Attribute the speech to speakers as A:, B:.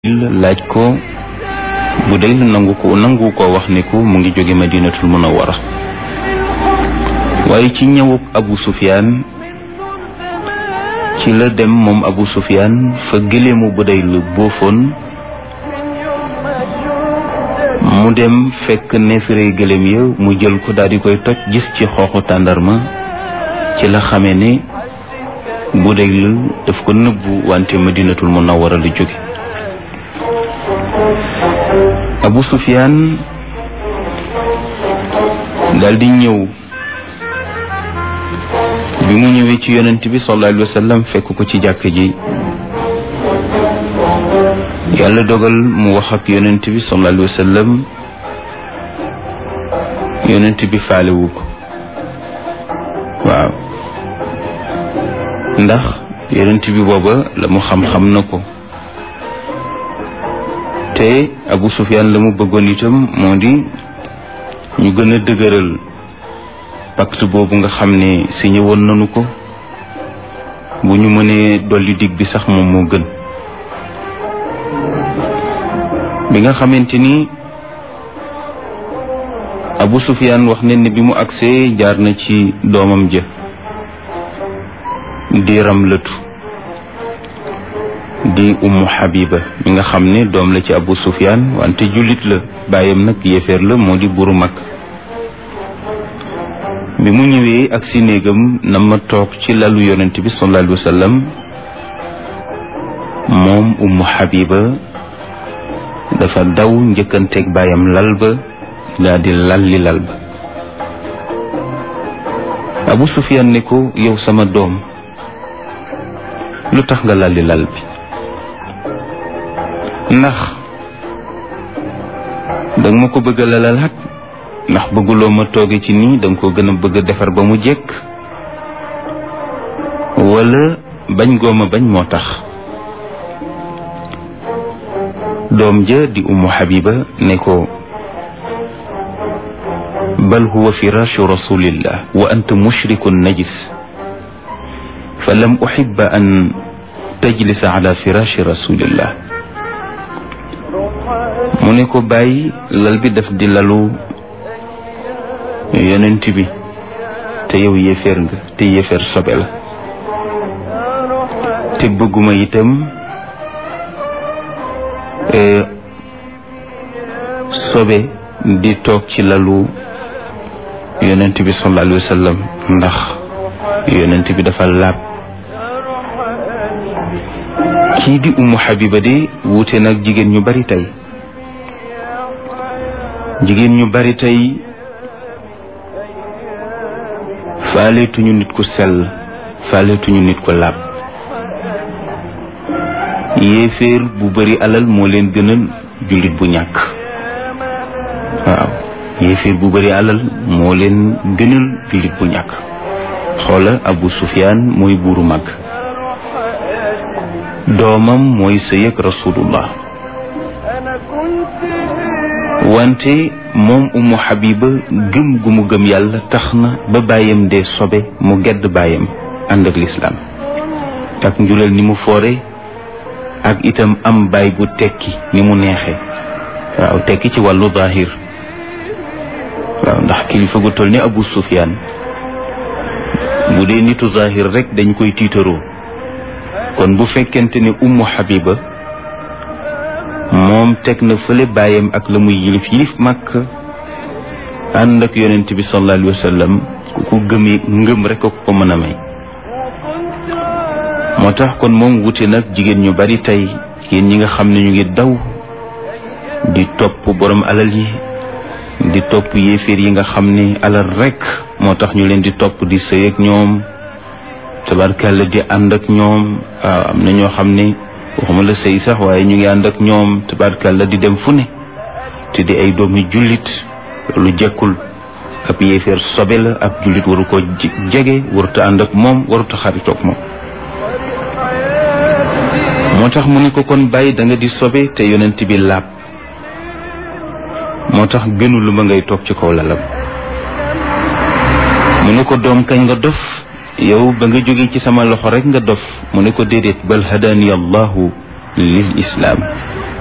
A: laaj ko bu dee nangu ko nangu ko wax ni ko mu ngi jóge madinatul munawwara waaye ci ñëwub abu sufyaan ci la dem moom abu sufyaan fa gëleemu bu day lu boofoon mu dem fekk neefere gëléem ya mu jël ko daal di koy toj gis ci xooxu tàndarma ci la xamee ne bu day lu daf ko nëbbu wante madinatul munawwara lu jóge abu sufyaan daal di ñëw bi mu ñëwee ci yonent bi sallallahu alayhi wa sallam fekk ko ci jàkk ji yàlla dogal mu wax ak yonent bi sallallahu alayhi wa sallam yonent bi faalewu ko waaw ndax yonent bi booba la mu xam-xam na ko te Abu Sufyaan la mu bëggoon itam moo di ñu gën a dëgëral pacte boobu nga xam ne signé woon nañu ko bu ñu mënee dolli dig bi sax moom moo gën bi nga xamante ni Abu Sufyaan wax ne ne bi mu agsee jaar na ci doomam ja di Ramlatu di ummu Habiba mi nga xam ne doom la ci Abu Sufyaan wante jullit la bàyyam nag yéeféer la moo di buru mag bi mu ñëwee ak si néegam na ma toog ci lalu yonent bi sallallahu alayhi wa sallam moom ummu Habiba dafa daw njëkkanteeg bàyyam lal ba daal di lalli lal ba Abu Sufyaan ne ko yow sama doom lu tax nga lalli lal bi ndax danga ma ko bëgg a lalalaat ndax bëgguloo ma tooge ci nii danga ko gën a bëgg a defar ba mu jekk wala bañ gooma bañ moo tax doom ja di ummu habiba ne ko bal huwa firashu rasulillah wa anta mushrikun najis fa lam uhibba an tajlisa ala firashi rasulillah mu ne ko bàyyi lal bi daf di lalu yonent bi te yow yéeféer nga te yéeféer sobe la te bëgguma itam sobe di toog ci lalu yonent bi sallallahu alayhi wa sallam ndax yonent bi dafa laab kii di umu habiba de wuute nag jigéen ñu bari tey jigéen ñu bari tey faaleetuñu nit ku sell faaleetuñu nit ku laab yéeféer bu bari alal moo leen gënal jullit bu ñàkk waaw yéeféer bu bari alal moo leen gënal jullit bu ñàkk xoola Abu Sufyaan mooy buuru mag doomam mooy sëy ak rasulullah wante moom umu Habiba gëm gu mu gëm yàlla tax na ba bàyyam dee sobe mu gedd bàyyam ànd ak lislaam ak njulal ni mu foore ak itam am baay bu tekki ni mu neexe waaw tekki ci wàllu zahir waaw ndax kilifa gu toll ni Abu Sufyaan bu dee nitu zahir rek dañ koy tiitaroo kon bu fekkente ne umu Habiba moom teg na fële bàyyam ak la muy yilif yilif màkk ànd ak yonent bi sallallahu alayhi wa sallam ku ko gëmee ngëm rek ko ko mën a may moo tax kon moom wuute nag jigéen ñu bari tey jigéen ñi nga xam ne ñu ngi daw di topp borom alal yi di topp yéeféer yi nga xam ne alal rek moo tax ñu leen di topp di sëy ak ñoom tabarkàlla di ànd ak ñoom waaw am na ñoo xam ne waxuma la sëy sax waaye ñu ngi ànd ak ñoom tabarkàlla di dem fu ne te di ay doomi jullit lu jekkul ab yéeféer sobe la ab jullit waru ko jege waruta ànd ak moom waruta xaritoog moom moo tax mu ne ko kon bàyyi da nga di sobe te yonent bi laab moo tax gënu lu ma ngay toog ci kaw lalam mu ne ko doom kañ nga dof yow ba nga jóge ci sama loxo rek nga dof mu ne ko déedéet bal hadani allahu lil islaam